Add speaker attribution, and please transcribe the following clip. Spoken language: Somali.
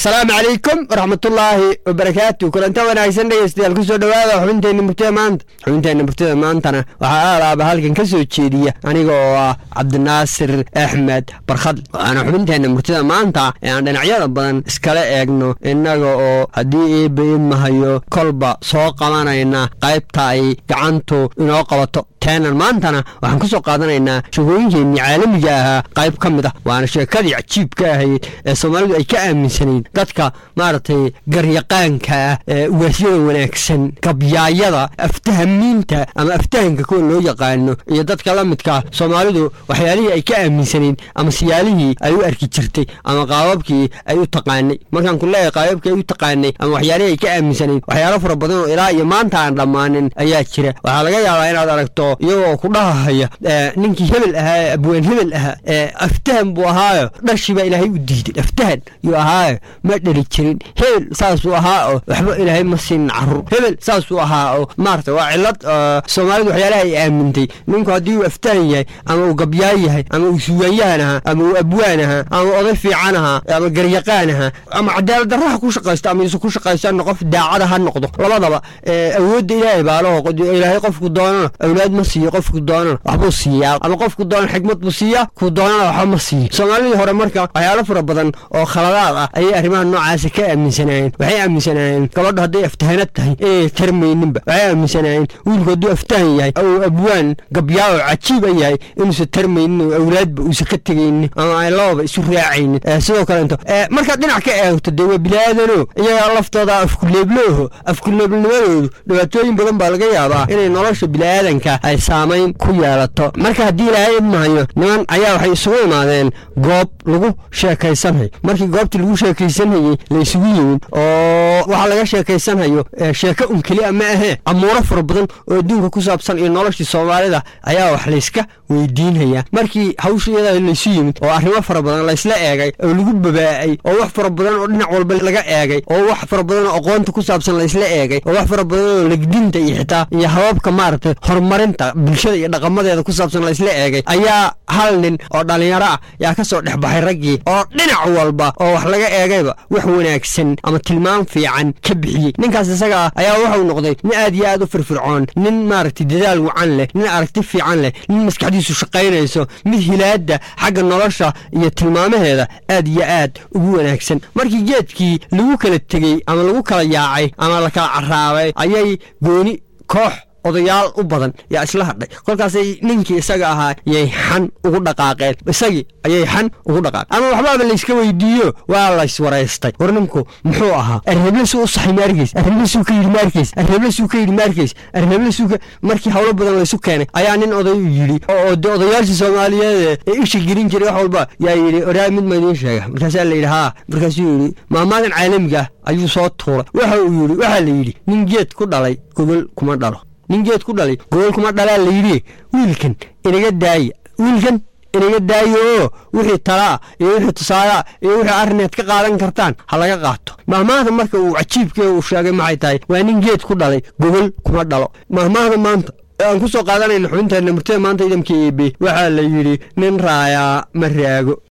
Speaker 1: asalaamu calaykum waraxmatullaahi wabarakaatu kulanta wanaagsan dhegeystayaal kusoo dhowaada xubinteenna murtida maanta xubinteenna murtida maantana waxaa aalaaba halkan ka soo jeediya aniga oo ah cabdinaasir axmed barkhadle waxaana xubinteenna murtida maanta ee aan dhinacyada badan iskala eegno innaga oo haddii eebaid mahayo kolba soo qabanayna qaybta ay gacantu inoo qabato teenan maantana waxaan ka soo qaadanaynaa sheekooyinkeenii caalamiga ahaa qayb ka mid ah waana sheekadii cajiibka ahayd ee soomaalidu ay ka aaminsanayn dadka maaragtay garyaqaanka ah ee waasyada wanaagsan gabyaayada aftahamiinta ama aftahanka kuwa loo yaqaano iyo dadka la midkaa soomaalidu waxyaalihii ay ka aaminsanayn ama siyaalihii ay u arki jirtay ama qaababkii ay u taqaanay markaan ku leeyahay qaababkii ay u taqaanay ama waxyaalihii ay ka aaminsanayn waxyaalo fara badan oo ilaa iyo maanta aan dhammaanin ayaa jira waxaa laga yaabaa inaad aragto iyagoo ku dhahahaya ninkii hebel ahaa ee abween hebel ahaa ee aftahan buu ahaayo dhashiibaa ilaahay u diiday aftahan yuu ahaayo ma dhali jirin hebel saasuu ahaa oo waxba ilaahay ma siinin carruur hebel saasuu ahaa oo maarata waa cillad soomaalidu waxyaalaha ay aamintay ninku haddii uu aftahan yahay ama uu gabyaan yahay ama uu suugaanyahan ahaa ama uu abwaan ahaa ama oday fiican ahaa ama garyaqaan ahaa ama cadaalad darraha ku shaqaysto ama isu ku shaqaystana qof daacada ha noqdo labadaba awoodda ilaahay baalaho ilaahay qofku doonana awlaad ma siiyo qofku doonana waxbuu siiyaa ama qofku doonana xikmad buu siiyaa ku doonana waxba ma siiyo soomaalidii hore marka waxyaalo fara badan oo khaladaad ah ayay arrimaha noocaasa ka aaminsanaayeen waxay aaminsanaayeen gabadha hadday aftahanad tahay inay tarmayninba waxay aaminsanaayeen wiilku hadduu aftahan yahay ou abwaan gabyaa oo cajiiba yahay inuusan tarmaynin oo awlaadba uusan ka tegaynin ama ay lababa isu raacaynin sidoo kaleeto markaad dhinac ka eegto dee waa bilaadano iyagaa laftooda afkuleeblooho afkuleebnimadoodu dhibaatooyin badan baa laga yaabaa inay nolosha bilaadanka ay saamayn ku yeelato marka haddii ilaahay idmahayo niman ayaa waxay isugu imaadeen goob lagu sheekaysanhayo markii goobtii lagu sheekaysanhayey la isugu yimid oo waxaa laga sheekaysanhayo sheeko un keliya ma ahee amuuro fara badan oo adduunka ku saabsan iyo noloshii soomaalida ayaa wax layska weydiinhayaa markii hawsha iyada laysu yimid oo arrimo fara badan laysla eegay oo lagu babaa'ay oo wax fara badan oo dhinac walba laga eegay oo wax fara badan oo aqoonta ku saabsan laysla eegay oo wax fara badan oo legdinta iyo xitaa iyo hababka maaragtay horumarinta bulshada iyo dhaqamadeeda ku saabsan laysla eegay ayaa hal nin oo dhallinyaro ah yaa ka soo dhex baxay raggii oo dhinac walba oo wax laga eegayba wax wanaagsan ama tilmaam fiican ka bixiyey ninkaas isaga ah ayaa wuxuu noqday nin aad iyo aad u firfircoon nin maaragtay dadaal wacan leh nin aragti fiican leh nin maskaxdiisu shaqaynayso mid hilaada xagga nolosha iyo tilmaamaheeda aad iyo aad ugu wanaagsan markii geedkii lagu kala tegey ama lagu kala yaacay ama la kala caraabay ayay gooni koox odayaal u badan yaa isla hadhay kolkaasay ninkii isaga ahaa yay xan ugu dhaqaaqeen isagii ayay xan ugu dhaqaaqeen ama waxbaaba layska weydiiyo waa layswaraystay war ninku muxuu ahaa arreblesuu u saxay maarkeys arreblesuu ka yidhi maarkeys arreblesuu ka yidhi maarkeys arreblesuu ka markii howlo badan laysu keenay ayaa nin oday u yidhi oo de odayaashii soomaaliyeed ee isha gelin jiray wax walba yaa yidhi oraa mid ma idiin sheega markaasaa la yidhi haa markaasuu yidhi maamaadan caalamiga ah ayuu soo tuuray waxa uu yidhi waxaa la yidhi nin geed ku dhalay gogol kuma dhalo nin geed ku dhalay gogol kuma dhalaa la yidhi wiilkan inaga daaya wiilkan inaga daayo oo wixii talaa iyo wixii tusaalaa iyo wixii arrineed ka qaadan kartaan ha laga qaato mahmaahda marka uu cajiibkee uu sheegay maxay tahay waa nin geed ku dhalay gogol kuma dhalo mahmaahda maanta aan ku soo qaadanayna xubinteenna murtada maanta idamka eebe waxaa la yidhi nin raayaa ma raago